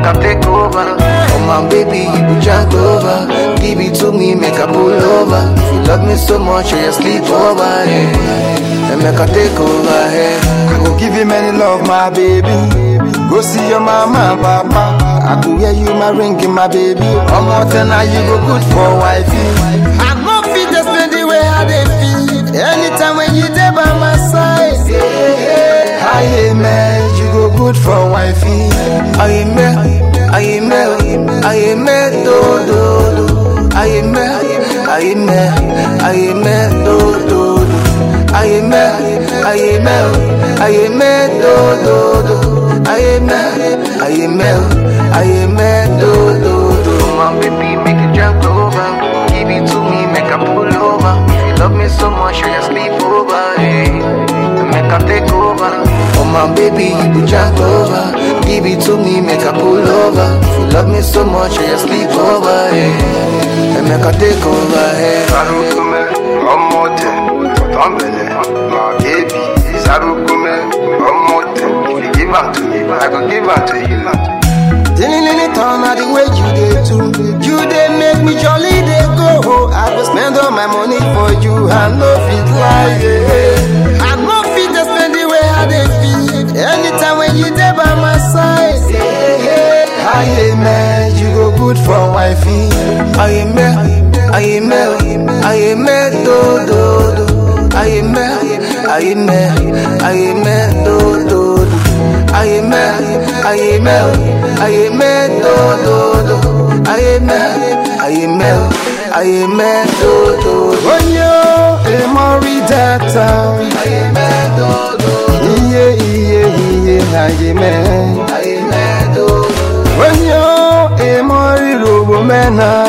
make I take over. Oh my baby, you be junk over. Give it to me, make I pull over. If you love me so much, you sleep over. Yeah. And make I take over. Yeah. I go give you many love, my baby. Go see your mama and papa. I go wear you my ring, my baby. One more time, now you go good for wifey. I no fit explain the way I dey feel. Anytime when you dey by my side, yeah. I man, you go good for wifey. I am me, I am me, I am me, do do do. I am me, I am me, I am me, do do do. I am me, I am me, I am me, do do do. I am me, I am me, I am me, do do do. My baby, make it jump over. Give it to me, make I pull over. If you love me so much, you sleep over. Yeah. Make I take over. Oh my baby, you be jump over. Give it to me, make I pull over. If you love me so much, you sleep over. Yeah. And make I take over. Yeah. Sarukume, omote, totombele, my baby. Sarukume, omote. If you give am to me, I go give am to you. Dilly turn out the way you dey too. You dey make me jolly dey go. I go spend all my money for you. I no fit lie. Yeah. I no fit dey spend the way I dey feel. Anytime when you dey by my side. Yeah. Aye man, you go good for wifey. I am me, I am me, I am me, do do do. I am me, I am me, I am me, do do do. I am me, I am me, I am me, do do do. I am me, I am me, I am me, do do do. Onyo emori data. I am me, do do. Iye iye iye aye me. I am me, do do. Onyo emori robo mena.